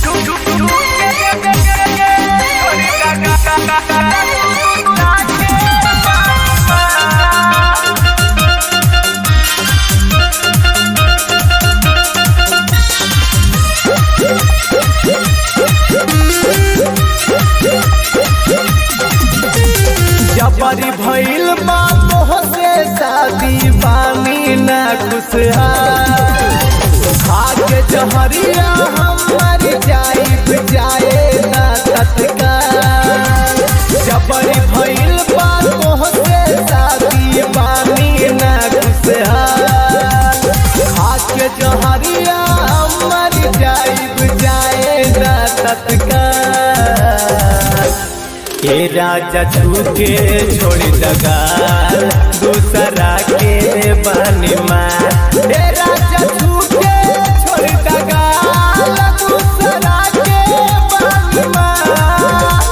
जबरी भइल बा मोहसे शादी बानी ना खुशहाल खाके जहरिया हम मर जाइब जाए ना तत्काल जबरी भइल बा मोहसे शादी बानी ना खुशहाल खाके जहरिया हम मर जाइब जाए ना तत्काल ए राजा छूके छोड़ दगाल दूसरा के बनी मार ए राजा छूके छोड़ दगाल दूसरा के बनी मार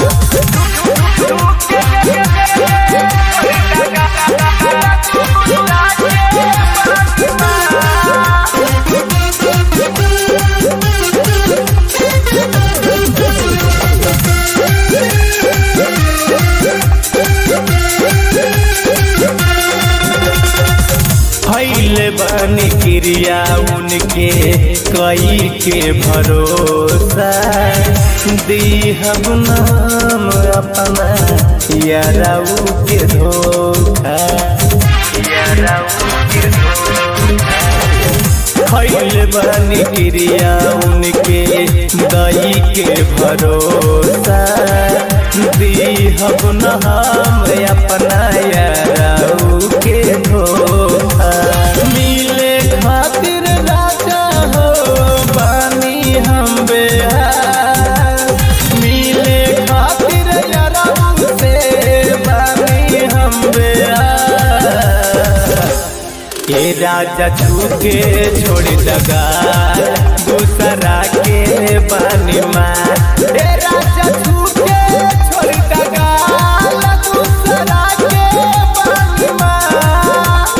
फैल बनी क्रिया उनके कई के भरोसा दी हम नाम अपना याराऊ के धोखा याराऊ के धोखा फैल बनी क्रिया उनके दई के भरोसा दी हम नाम अपना याराऊ के धोखा मिले खातिर राजा हो बानी हम बेहार मिले खातिर याराऊ से बानी हम बेहार ये राजा छूके छोड़ दगा दूसरा के बनी मार ए राजा छूके छोड़ दगा दूसरा के बनी मार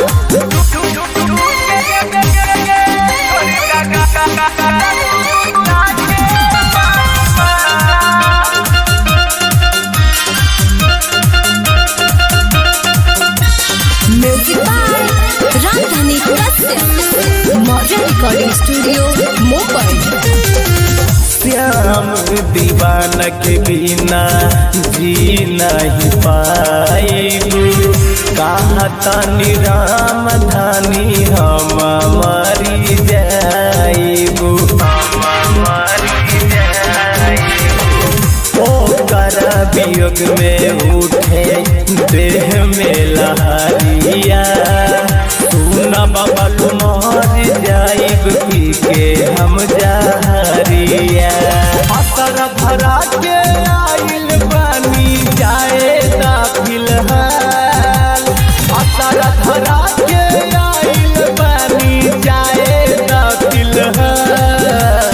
म्यूजिक बाय राजधानी Kashyap modern recording studio Mumbai Shyam Diwan के बिना जी नहीं पाएबू कहा तानी राम धानी हम मरी जाइबू हम मरी जाइबू ओकर वियोग में उठे देह में लहरिया सुन बाबा तुम्हार जाइब पी के हम जहरिया असर भरा के आइल पानी जाए ता फिलहाल असर भरा के आइल पानी जाए ता फिलहाल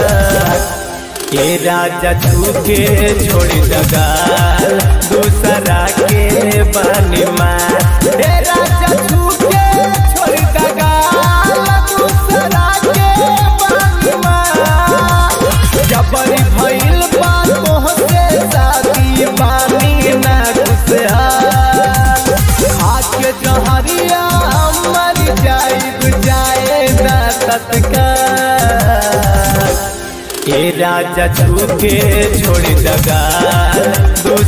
ये राजा छूके छोड़ दगाल दूसरा के बनी मार ए राजा छूके छोड़ दगाल दूसरा के बनी मार जबरी भइल बा तोहसे शादी बानी ना खुशहाल आके जहरिया मर जाइब जाए ना तत्काल ए राजा छूके छोड़ दगा